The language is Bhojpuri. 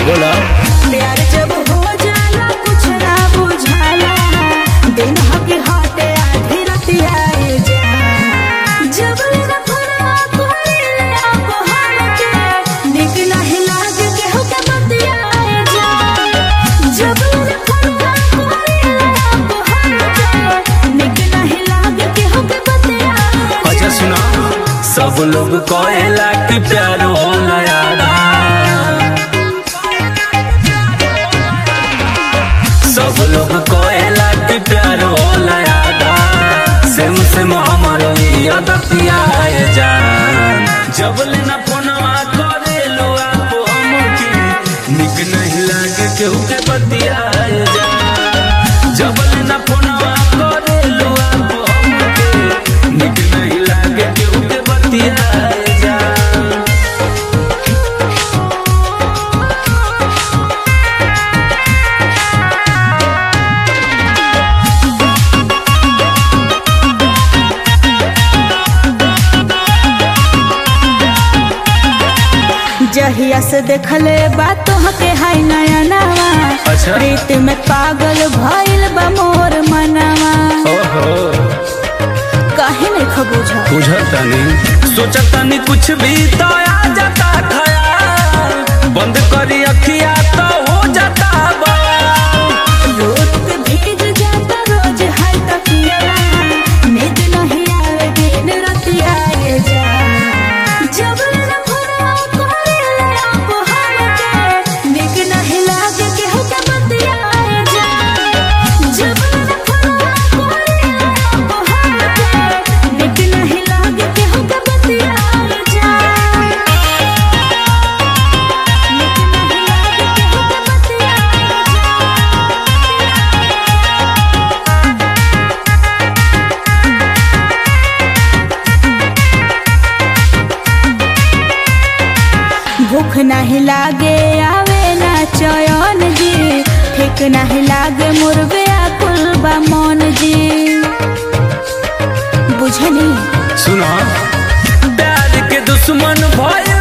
बोला प्यार जब हो जाला कुछ ना बुझाला दिन हकी हाथे आधी रतिया आए जा जब लेना फरवा कोइले आप हमके निक नहीं लागे केहू के बतिया आए जा जब लेना फरवा कोइले आप हमके निक नहीं लागे केहू के बतिया आए जा अच्छा सुना सब लोग कहेला कि प्यार होला यारा सब लोग कहेला कि प्यार होला यारा सेम सेम हमारो यादतिया है जान जब लेना फोनवा करे लो आप हमके निक नहीं लागे केहू के बतिया है जान जब लेना फोनवा करे लो आप हमके निक नहीं लागे केहू के बतिया है जान जहिया से देखले बात के हाय नया नवा अच्छा। प्रीत में पागल भइल बा मोर मनवा ओहो काहे नहीं खबूझा बुझतानी सोचतानी कुछ भी तो आ जाता खयाल बंद करी अखिया तो हो जाता बवाल रोज पे भीग जाता रोज हाय तकिया नींद नहीं आवे दिन राति आए जा जब लेना फुरा कोरेले आप हमके निक नहीं लागे केहू के बतिया आए जा जब लेना फुरा कोरेले आप हमके निक नहीं लागे केहू के बतिया आए जा निक नहीं लागे केहू के बतिया आए जा भूख नहीं लागे आवे ना चयन जी ठीक नहीं लागे मुर्गे आकुल बा मन जी बुझनी सुनो प्यार के दुश्मन भय